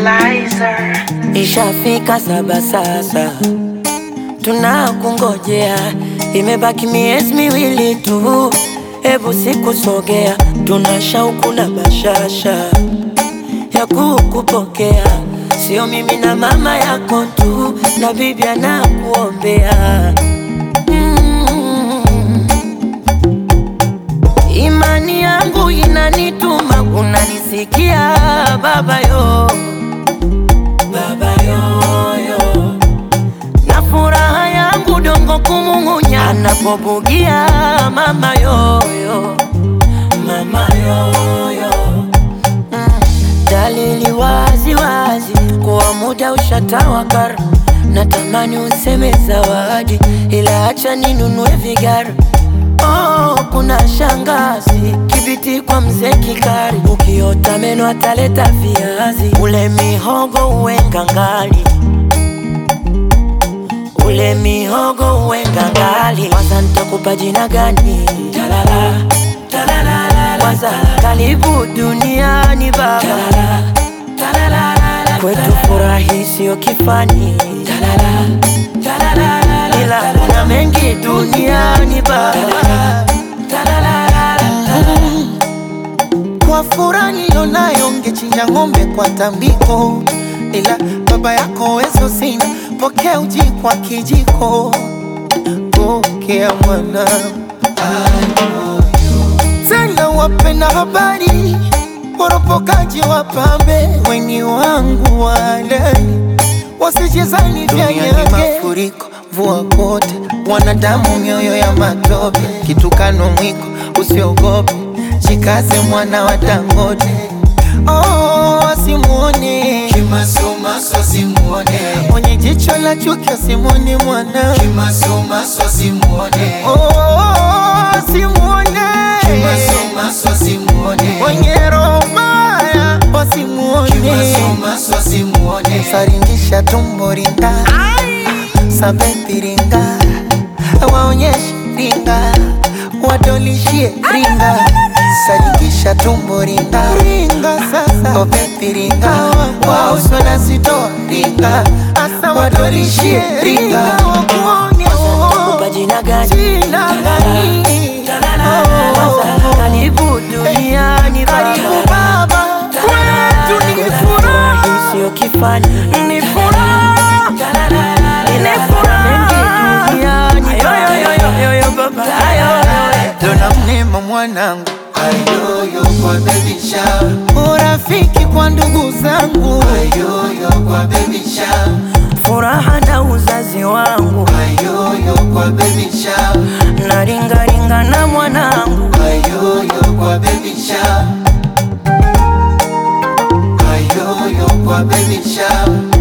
Lizer. Ishafika saba sasa, tunakungojea. Imebaki miezi miwili tu, hebu sikusogea. Tuna shauku na bashasha ya kukupokea, sio mimi na mama yako tu, na bibi anakuombea. Mm. Imani yangu inanituma, unanisikia baba yo baba yoyo, na furaha yangu dongo kumung'unya anapobugia mama yoyo, mama yoyo. Mm, dalili wazi wazi kuwa muda ushatawakar, natamani useme zawadi, ila acha ninunue vigara Oh, kuna shangazi kibiti kwa mzee Kikari, ukiota meno ataleta viazi, ule mihogo uwe ngangali, ule mihogo uwe ngangali. Kwanza nitakupa jina gani? Talala, talala, kwanza karibu duniani baba, talala, talala, kwetu furahi sio kifani, talala, talala, ila kuna mengi duniani baba. Kwa furaha nilionayo ngechinja ng'ombe kwa tambiko, ila baba yako wezo sina, pokea uji kwa kijiko, pokea mwana tena wapenda habari, woropokaji wapambe, weni wangu walani, wasijezani vya nyage mafuriko, mvua kote, wanadamu mioyo ya matope, kitukano mwiko, usiogope, jikaze mwana wa Dangote. Oh, asimuone Kimasomaso simuone, mwenye jicho la chuki, asimuone mwana kimasomaso simuone, oh, asimuone kimasomaso simuone, mwenye roho mbaya, wasimuone kimasomaso simuone, saringisha tumbo ringa sabepi ringa waonyeshe ringa wadolishie ringa saringisha tumbo ringa ringa sasa obepi ringa wauswa na zitoa ringa asa wadolishie ringa wakuone Nitakupa jina gani? jina gani Kwanza karibu duniani karibu baba, baba kwetu ni furaha furahi sio kifani, ni furaha ila kuna mengi duniani baba. dona mnema mwanangu ayoyo kwa baby shower, urafiki kwa ndugu zangu ayoyo kwa baby shower, Furaha na uzazi wangu ayoyo kwa baby shower, na ringaringa na mwanangu ayoyo kwa baby shower, ayoyo kwa baby shower.